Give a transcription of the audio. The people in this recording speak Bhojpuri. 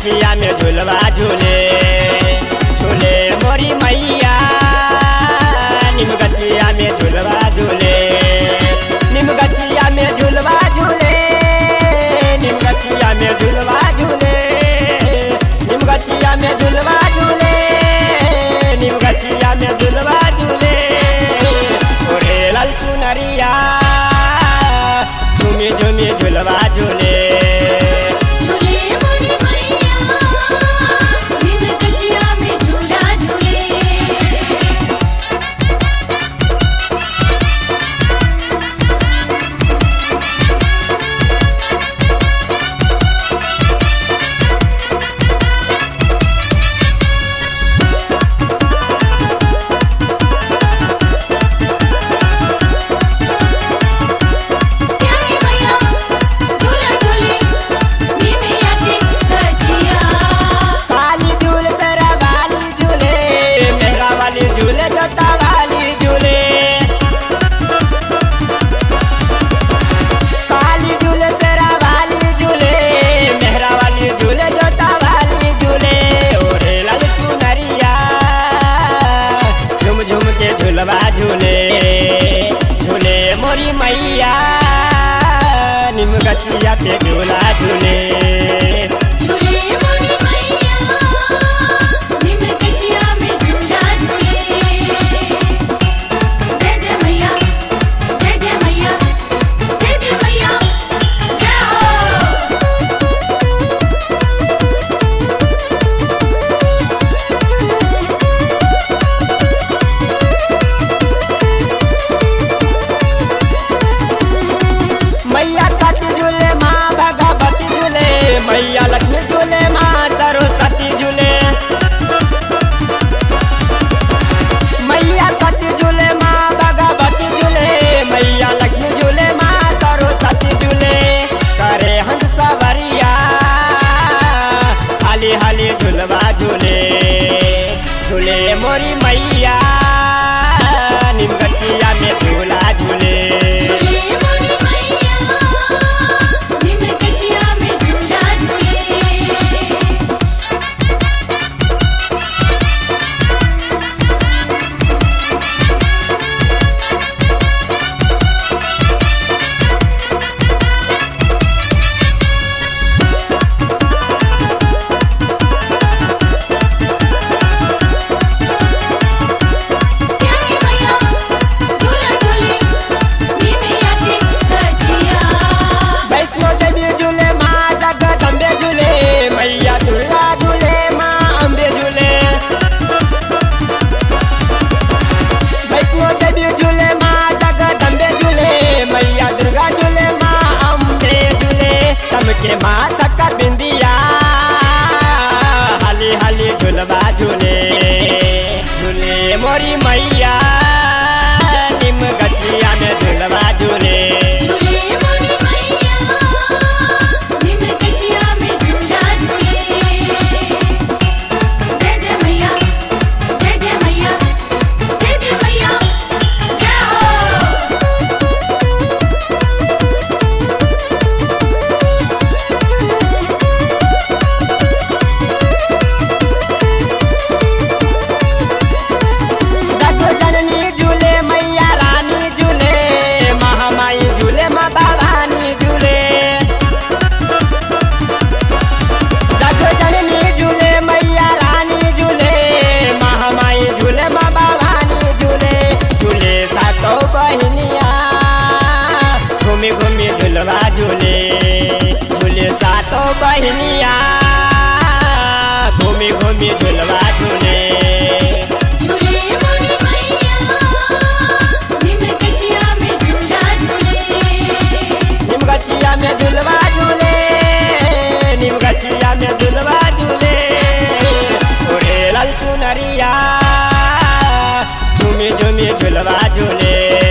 गचिया में झुलवा झूले झूले मोरी मैया निम गचिया में झुलवा झूले निम गचिया में झुलवा झूले निम गचिया में झुलवा झूले निम गचिया में झुलवा झूले निम गचिया में झुलवा झूले ओरे लाल चुनरिया झूमी झूमी झुलवा झूले झूले मोरी मैया निम गचिया में झूला झूले प्यारी मैया झूला झूले निम याते गचिया काली झूल तेरा वाली झूले मेरा वाली झूले जोता वाली झूले काली झूल तेरा वाली झूले मेहरा वाली झूले जोता वाली झूले ओरे लाल चुनरिया झुम झुम के झुलवा झूले झूले मोरी मैया निम गछिया पे झूला झूले झूले मोरी मैया निम गचिया में झूला झूले जय जय मैया जय जय मैया जय जय मैया जय हो मैया कति झूले माँ भगवती झूले मैया लक्ष्मी झूले माँ सरस्वती झूले मैया कति झूले माँ भगवती झूले मैया लक्ष्मी झूले माँ सरस्वती झूले करे हंस सवरिया हाली हाली झूलवा झूले झूले मोरी मैया निम गछिया में झूला झूले झूले मोरी मैया निम गचिया में झूला झूले प्यारी मैया झूला झूले निम याते गचिया वैष्णो देवी झूले माँ जगदम्बे झूले मैया दुर्गा झूले माँ अम्बे झूले वैष्णो देवी झूले माँ जगदम्बे झूले मैया दुर्गा झूले माँ अम्बे झूले सबके माता का बिंदिया हाली हाली झूलवा झूले झूले मोरी मैया निम गछिया में झूलवा झूले झूले मोरी मैया निम गचिया में झूला झूले जय जय मैया जय जय मैया जय जय मैया जय हो जग जननी झूले मैया रानी झूले महामाई झूले माँ भवानी झूले जग जननी झूले मैया रानी झूले महामाई झूले माँ भवानी झूले झूले सातो बहनिया घूमी घूमी झूलवा झूले झूले सातो बहनिया घूमी घूमी झूलवा झूले झूले मोरी मैया निम गचिया में झूला झूले निम गचिया में झुलवा झूले निम गचिया में झुलवा झूले ओरे लाल चुनरिया झूमी झूमी झुलवा झूले